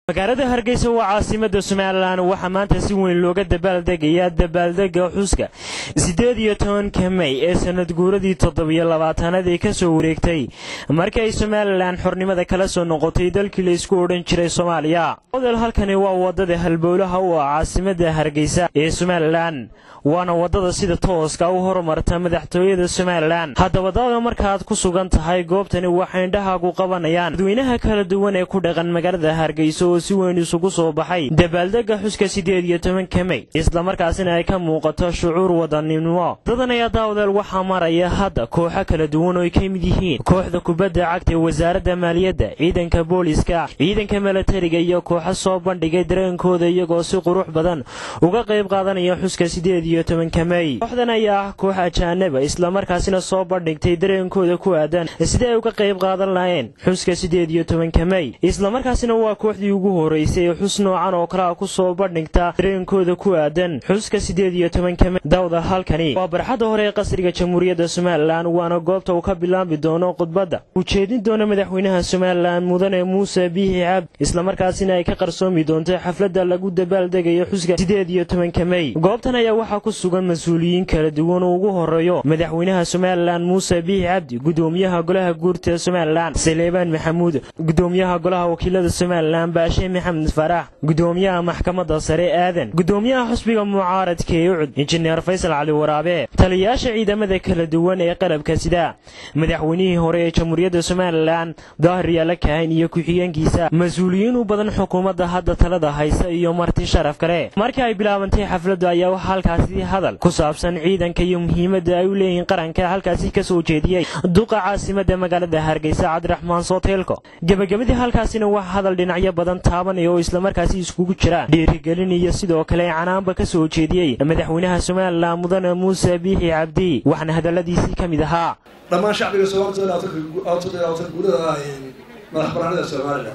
magaalada hargeysa waa caasimada somalilan waxaa maanta si weyn looga dabaaldegayaa dabaaldega xuska siddeed iyo tobanka mey ee sanad guuradii toddobiyo labaatanaad ee ka soo wareegtay markii ay somalilan xornimada kala soo noqotay dalkii la isku odhan jiray soomaaliya odel halkani waa waddada halbowlaha u ah caasimada hargeysa ee somalilan waana waddada sida tooska u horumarta madaxtooyada somalilan haddaba dada markaaad ku sugan tahay goobtani waxay indhahaagu qabanayaan dadweynaha kala duwan ee ku dhaqan magaalada hargeysa oo si weyn isugu soo baxay dabaaldega xuska siddeed iyo tobanka mey islamarkaasina ay ka muuqato shucuur wadaninimo dadan ayaa daawadeel waxaa maraya hadda kooxo kala duwan oo ay ka mid yihiin kooxda kubadda cagta ee wasaaradda maaliyadda ciidanka booliska ciidanka milatariga iyo kooxo soo bandhigay dareenkooda iyagoo si qurux badan uga qayb qaadanaya xuska siddeed iyo tobanka mey kooxdan ayaa ah koox ajaanaba islamarkaasina soo bandhigtay dareenkooda ku aadan sidii ay uga qayb qaadan lahayeen xuska siddeed iyo tobanka mey islamarkaasina waa kooxdii ugu horeysay ee xus noocan oo kalea ku soo bandhigta dareenkooda ku aadan xuska siddeed iyo tobanka mey dawda halkani waa barxadda hore ee qasriga jamhuuriyadda somalilan waana goobta uu ka bilaabi doono khudbadda ujeedin doona madaxweynaha somalilan mudane muuse biixi cabdi islamarkaasina ay ka qarsoomi doonto xafladda lagu dabaaldegayo xuska siddeed iyo tobanka mey goobtan ayaa waxaa ku sugan mas-uuliyiin kala duwan oo ugu horeeyo madaxweynaha somalilan muuse biixi cabdi gudoomiyaha golaha guurta somalilan saleebaan maxamuud gudoomiyaha golaha wakiilada somalilan baashe maxamed farax gudoomiyaha maxkamadda sare aadan gudoomiyaha xusbiga mucaaradka ee ucud injineer faysal cali waraabe taliyayaasha ciidamada kala duwan ee qalabka sida madaxweynihii hore ee jamhuuriyadda somalilan daahir yaala kahan iyo ku-xigeenkiisa mas-uuliyiin u badan xukuumadda hadda talada haysa iyo marti sharaf kale markii ay bilaabantay xafladdu ayaa waxaa halkaasi hadal ku saabsan ciidanka iyo muhiimadda ay u leeyihiin qaranka halkaasi ka soo jeediyey duqa caasimadda magaalada hargeysa cabdiraxmaan sooteelko gebagabadii halkaasina waxaa hadal dhinacyo badan taabanaya oo islamarkaasi iskugu jira dhiirigelin iyo sidoo kale canaanba ka soo jeediyey madaxweynaha somalilan mudane muuse biixi cabdi waxaana hadalladiisii ka mid ahaa dhammaan shacbiga soomaalida guulada madax banaanida somalilan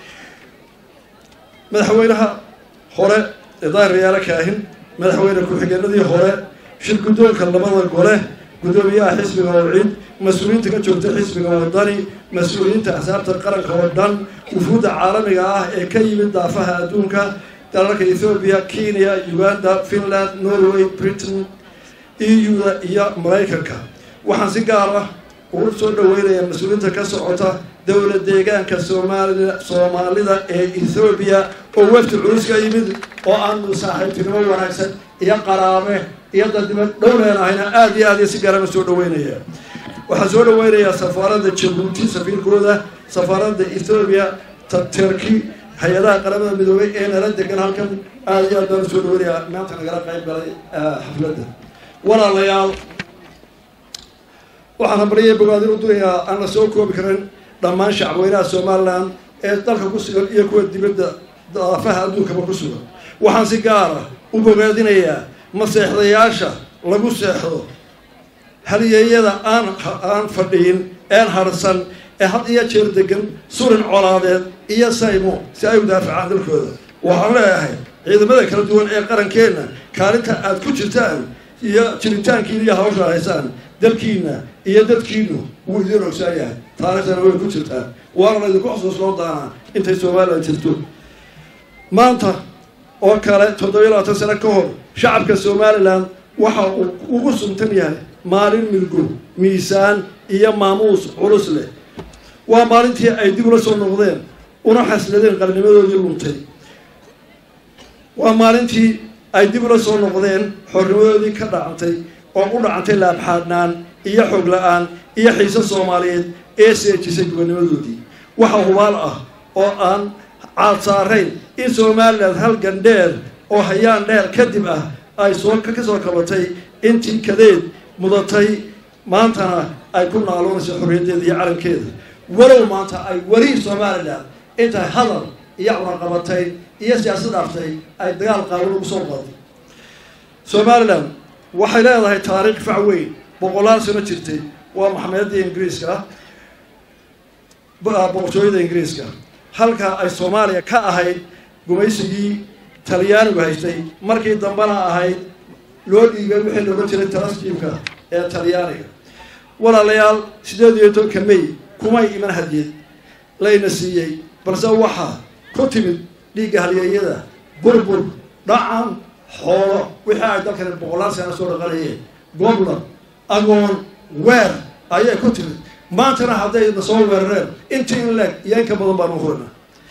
madaxweynaha hore ee daahir yaala kaahin madaxweyne ku-xigeenadii hore shir guddoonka labada gole guddoomiyaha xisbiga wawcid mas-uuliyiinta ka joogta xisbiga wadani mas-uuliyiinta axsaabta qaranka oo dhan wufuudda caalamiga ah ee ka yimid daafaha adduunka dalalka ethoobiya kenya uganda finland norway britain eu-da iyo maraykanka waxaan si gaar ah ugu soo dhaweynayaa mas-uuliyiinta ka socota dowla deegaanka soomali soomaalida ee ethoobiya oo wafdi culus ka yimid oo aanu saaxiibtinimo wanaagsan iyo qaraabe iyo dadnimo dhowleenahayna aada iyo aad iyo si gaarama soo dhaweynaya waxaan soo dhaweynayaa safaaradda jabuuti safiirkooda safaaradda ethoobiya turkey hay-adaha qaramada midoobay ee nala degan halkan aada iyo aad baan usoo dhaweynayaa maanta nagala qayb galay xafladda walaalayaal waxaan habariyay bogaadin u durayaa aan la soo koobi karin dhammaan shacabweynaha somalilan ee dalka ku sugan iyo kuwa dibadda daafaha adduunkaba ku sugan waxaan si gaara u bogaadinayaa maseexdayaasha lagu seexdo halyeeyada aan aan fadhiyin een harsan ee had iyo jeer degan surin colaadeed iyo saymo si ay u daafacaan dalkooda waxaan leeyahay ciidamada kala duwan ee qarankeenna kaalinta aad ku jirtaan iyo jiritaankiina iyo hawsha haysaan dalkiina iyo dadkiinu wuu idiin ogsaa yahay taariikhdana way ku jirtaan waana la idinku xusuusnoo daanaa intay somalilan jirto maanta oo kale toddobiyo labaatan sano ka hor shacabka somalilan waxa uu ugu suntan yahay maalin milgo miisaan iyo maamuus culus leh waa maalintii ay dib ula soo noqdeen una xasladeen qarnimadoodii luntay waa maalintii ay dib ula soo noqdeen xornimadoodii ka dhacantay oo u dhacantay laabxaadhnaan iyo xoog la-aan iyo xiise soomaaliyeed ee seejisay gobanimadoodii waxa hubaal ah oo aan caad saarayn in somalilan halgan dheer oo hayaan dheer kadib ah ay soo ka soo kabatay intii kadeed mudatay maantana ay ku naaloonayso xorriyaddeeda iyo calankeeda walow maanta ay weli somalilan intay hadal iyo cunaqabatay iyo siyaasad dhaaftay ay dagaal qaawan ugu soo qaday somalilan waxay leedahay taariikh fac weyn boqolaal sano jirtay waa maxameyaddii ingiriiska boqortooyada ingiriiska halkaa ay soomaaliya ka ahayd gumaysigii talyaanigu haystay markii dambena ahayd loo dhiibay wixii looga jiray talaskiibka ee talyaaniga walaalayaal siddeed iyo tobanka may kumay iman hadiyed layna siiyey balse waxaa ku timid dhiigga halyeeyada burbur dhacan xoolo wixii ay dalkani boqolaal sana soo dhaqanayeen goblan agoon weer ayay ku timid maantana hadday na soo weerareen intii in leeg iyo in ka badan baanu hurina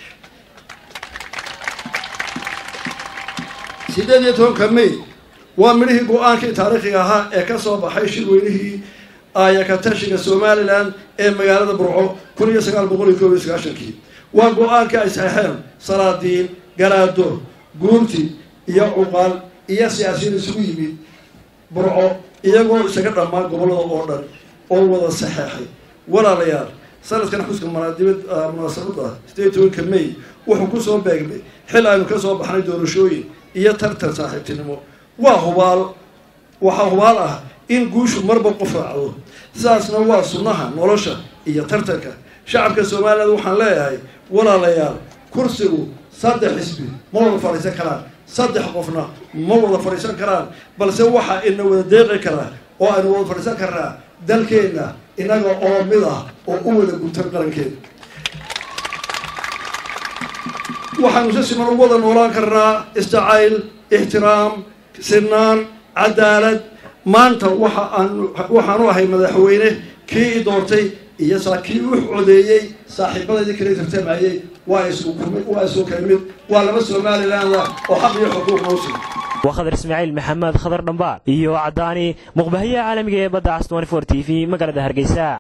sideed iyo tobanka may waa midhihii go-aankii taariikhiga ahaa ee ka soo baxay shirweynihii aayakatashiga somalilan ee magaalada burco kun iyo sagaal boqol iyo koob iyo sagaashankii waa go-aankii ay saxeexeen salaadiin galaado guurti iyo cuqaal iyo siyaasiyiin isugu yimid burco iyagoo isaga dhammaan gobollada oo dhan oo wada saxeexay walaalayaal sanadkan xuska manaadibad munaasabada sideed tobanka may wuxuu kusoo beegmay xil aynu ka soo baxnay doorashooyin iyo tartan saaxiibtinimo waa hubaal waxaa hubaal ah in guushu marba qof raacdo sidaasna waa sunnaha nolosha iyo tartanka shacabka somaliland waxaan leeyahay walaalayaal kursigu saddex xisbi ma wada fadhiisan karaan saddex qofna ma wada fadhiisan karaan balse waxa ina wada deeqi karaa oo aynu wada fadhiisan karnaa dalkeenna inaga oo mid ah oo u wada guntan qarankeena waxaanu si siman u wada noolaan karnaa isjacayl ixtiraam sinaan cadaalad maanta waxa aan waxaanu ahay madaxweyne kii i doortay iyo saa kii u codeeyey saaxiibadaydii kala tartamayey waa isku kumid waa isku kala mid waa laba somaliland oo xaq iyo xuquuq noo sii waa khadar ismaaciil maxamed khadar dhambaar iyo caddaani muqbahayaha caalamiga ee badda cas t t v magaalada hargeysa